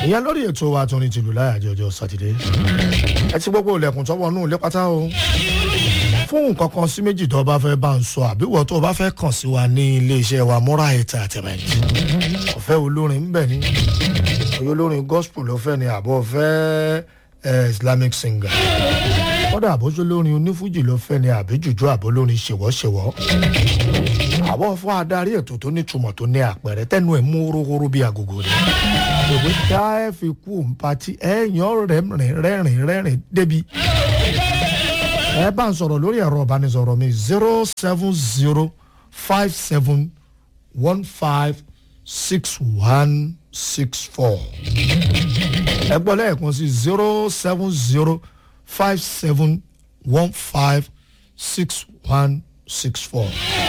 ìyẹn lórí ètò wa tó ní tìlú láyàjọ ọjọ́ sátidé ẹ ti gbogbo ilẹ̀kùn tọ́wọ́ nù ilé pátá o fún nǹkan kan sí méjì tó bá fẹ́ bá ń sọ àbí wọ́n tó bá fẹ́ kàn sí wa ní iléeṣẹ́ wa múra ẹ̀ta àtẹ̀mẹ̀tì ọ̀fẹ́ olórin ń bẹ̀ ní olórin gospel ló fẹ́ ni àbọ̀ fẹ́ islamic singer kọ́dà àbójú lórin onífújì ló fẹ́ ni àbí jùjú àbó lórin ṣèwọ́ṣèwọ́ àbọ̀ fún adarí ètò tó nítumọ̀ tó ní àpẹẹrẹ tẹnu ẹ̀ mú horohoro bí agogo rẹ̀ òwe tá ẹ fi kú òǹpatí ẹ yan rẹ́rìn rẹ́rìn rẹ́rìn débi ẹ bá ń sọ̀rọ̀ lórí ẹ̀rọ ìbánisọ̀rọ̀ mi zero seven zero five seven one five six one six four ẹ gbọ́ lẹ́ẹ̀kan sí zero seven zero five seven one five six one six four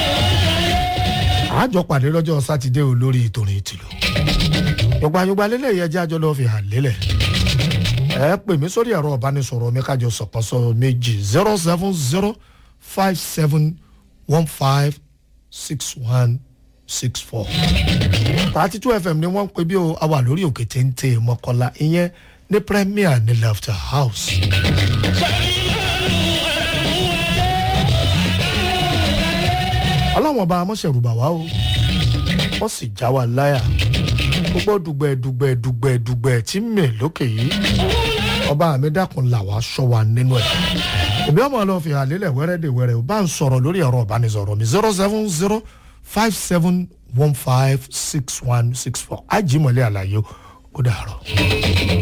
àjọ pàdé lọ́jọ́ sátidé o lórí ìtòrìn ìtìlú yọgbanyọgba lélẹ̀ yẹ jẹ́ àjọ lọ́ọ́ fi hàn lélẹ̀ ẹ pè mí sórí ẹ̀rọ ìbánisọ̀rọ̀ mi kájọ sọ̀pọ̀sọ méjì zero seven zero five seven one five six one six four thirty two fm ni wọ́n ń pè bí o a wà lórí òkè téńté mọ́kànlá ìyẹn ní premier ní laughter house. ọlọ́wọ́n bá amọ̀ṣẹ̀rù bà wá o wọ́n sì já wa láyà gbogbo dùgbẹ́ dùgbẹ́ dùgbẹ́ dùgbẹ́ tí mè lókè yìí ọba mi dákun là wá sọ wa nínú ẹ̀ ìbí ọmọ lọ fi hàn lélẹ̀ wẹ́rẹ́ dè wẹ́rẹ́ o bá ń sọ̀rọ̀ lórí ẹ̀rọ ìbánisọ̀rọ̀ mi zero seven zero five seven one five six one six four ajímọ̀lẹ́ àlàyé ó dàrọ̀.